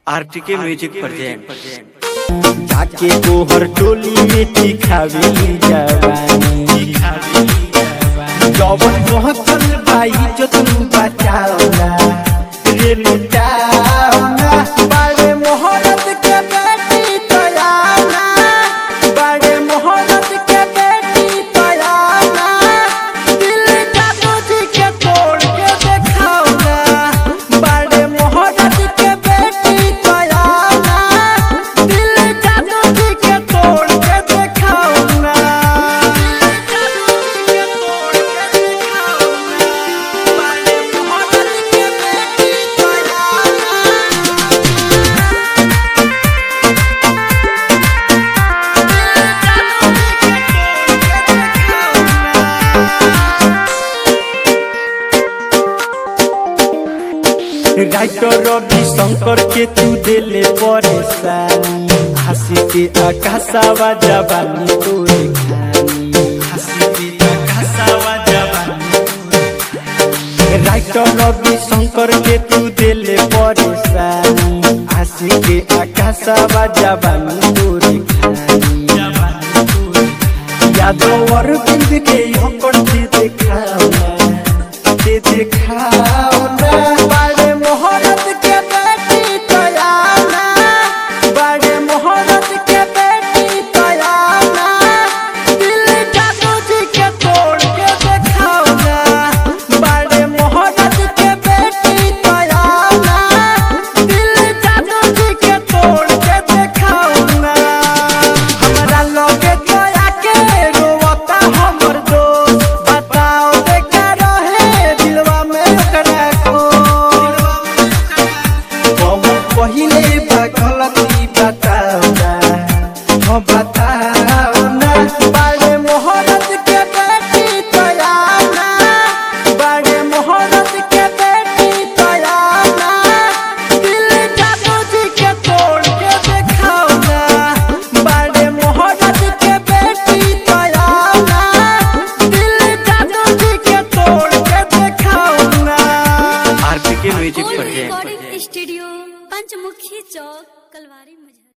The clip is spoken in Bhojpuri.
आरटीके म्यूजिक प्रेजेंट जाके गोहर टोली में दिखावेली जवानी जवन पहुंचल भाई जो तू बचावला रे लुटावना बड़े मोहरत के बेटी तयाना बड़े मोहरत के बेटी तयाना दिल का तुझी के तोड़ के देखावना बड़े मोहरत के बेटी तयाना दिल का तुझी के तोड़ के देखावना राइटर रवि शंकर के तू दिले परेशानी हंसी के आकाशावा जवानी तोरे खानी हंसी के आकाशावा जवानी राइटर रवि शंकर के तू दिले परेशानी हंसी के आकाशावा जवानी तोरे खानी यादव और बिंद के होकर दे देखाओ दे देखाओ ना बड़े मोहरत के बेटी तयाना बड़े मोहरत के बेटी तयाना दिल का तुझी के तोड़ के देखाओ ना बड़े मोहरत के बेटी तयाना दिल का तुझी के तोड़ के देखाओ ना हमरा लगे तोया के रोवता हमर दोस्त बताओ देखा रहे दिलवा में ओकरा को हम पहिले बा गलती बताओ ना हम बताओ ना बड़े मोहरत के बेटी तयाना बड़े मोहरत के बेटी तयाना दिल का तुझी के तोड़ के देखाओ ना बड़े मोहरत के बेटी तयाना दिल का तुझी के तोड़ के देखाओ ना RTK music old present recording studio Panchmukhi चौक कलवारी मुजफ्फर